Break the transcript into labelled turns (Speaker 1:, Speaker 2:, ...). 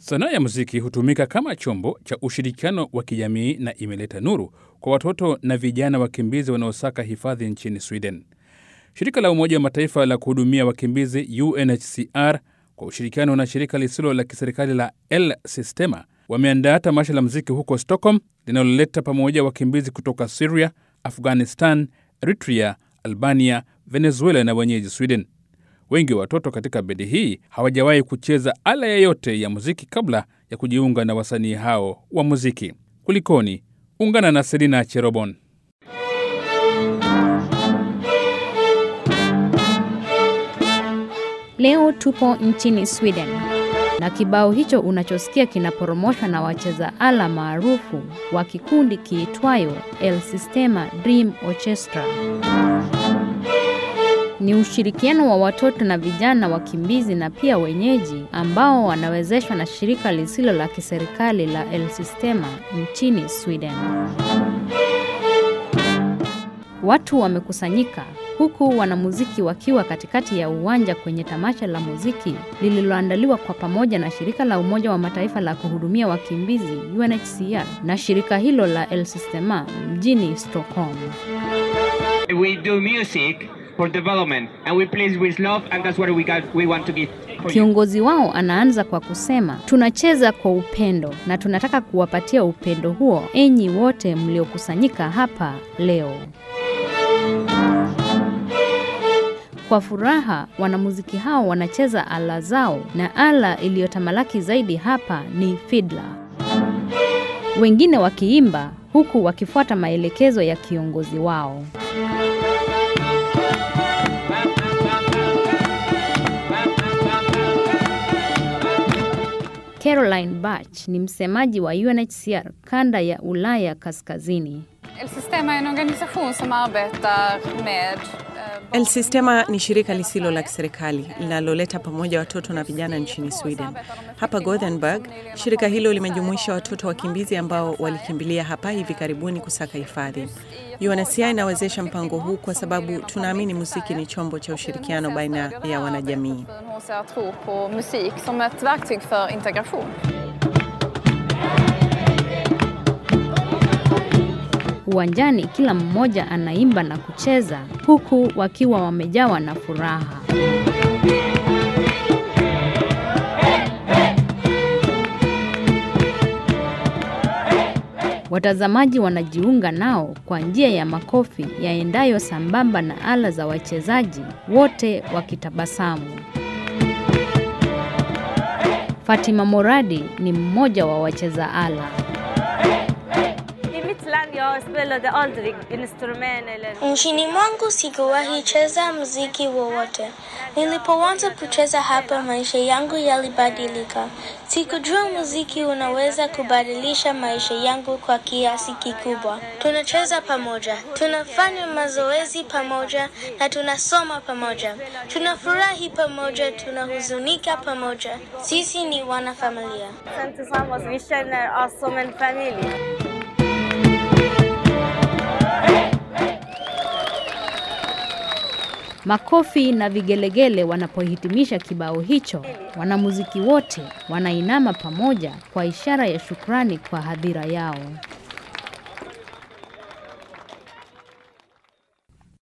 Speaker 1: Sanaa ya muziki hutumika kama chombo cha ushirikiano wa kijamii na imeleta nuru kwa watoto na vijana wakimbizi wanaosaka hifadhi nchini Sweden. Shirika la Umoja wa Mataifa la kuhudumia wakimbizi UNHCR kwa ushirikiano na shirika lisilo la kiserikali la El Sistema wameandaa tamasha la muziki huko Stockholm linaloleta pamoja wakimbizi kutoka Syria, Afghanistan, Eritrea, Albania, Venezuela na wenyeji Sweden. Wengi wa watoto katika bendi hii hawajawahi kucheza ala yoyote ya muziki kabla ya kujiunga na wasanii hao wa muziki. Kulikoni? Ungana na Selina Cherobon.
Speaker 2: Leo tupo nchini Sweden na kibao hicho unachosikia kinaporomoshwa na wacheza ala maarufu wa kikundi kiitwayo El Sistema Dream Orchestra. Ni ushirikiano wa watoto na vijana wakimbizi na pia wenyeji ambao wanawezeshwa na shirika lisilo la kiserikali la El Sistema nchini Sweden. Watu wamekusanyika huku wanamuziki wakiwa katikati ya uwanja kwenye tamasha la muziki lililoandaliwa kwa pamoja na shirika la Umoja wa Mataifa la kuhudumia wakimbizi UNHCR na shirika hilo la El Sistema mjini Stockholm.
Speaker 3: We do music for development and we play with love and that's what we got, we want to give. for you.
Speaker 2: Kiongozi wao anaanza kwa kusema, tunacheza kwa upendo na tunataka kuwapatia upendo huo enyi wote mliokusanyika hapa leo. Kwa furaha, wanamuziki hao wanacheza ala zao na ala iliyotamalaki zaidi hapa ni fiddler. Wengine wakiimba huku wakifuata maelekezo ya kiongozi wao. Caroline Bach ni msemaji wa UNHCR kanda ya Ulaya Kaskazini.
Speaker 4: El Sistema är en organisation som arbetar med eh,
Speaker 5: El Sistema ni shirika lisilo la kiserikali linaloleta pamoja watoto na vijana nchini Sweden. Hapa Gothenburg, shirika hilo limejumuisha watoto wakimbizi ambao walikimbilia hapa hivi karibuni kusaka hifadhi. UNHCR inawezesha mpango huu kwa sababu tunaamini muziki ni chombo cha ushirikiano baina ya wanajamii.
Speaker 4: UNHCR tror på musik som ett verktyg för integration.
Speaker 2: Uwanjani kila mmoja anaimba na kucheza huku wakiwa wamejawa na furaha. Watazamaji wanajiunga nao kwa njia ya makofi yaendayo sambamba na ala za wachezaji wote wakitabasamu. Fatima Moradi ni mmoja wa wacheza ala.
Speaker 6: I mitt land jag spelade aldrig instrument eller...
Speaker 7: Nchini mwangu sikuwahi cheza muziki wowote. Nilipoanza kucheza hapa, maisha yangu yalibadilika. Sikujua muziki unaweza kubadilisha maisha yangu kwa kiasi kikubwa. Tunacheza pamoja, tunafanya mazoezi pamoja na tunasoma pamoja. Tunafurahi pamoja, tunahuzunika pamoja. Sisi ni wanafamilia.
Speaker 6: Sen tillsammans, vi känner oss som en familj.
Speaker 2: Makofi na vigelegele wanapohitimisha kibao hicho, wanamuziki wote wanainama pamoja kwa ishara ya shukrani kwa hadhira yao.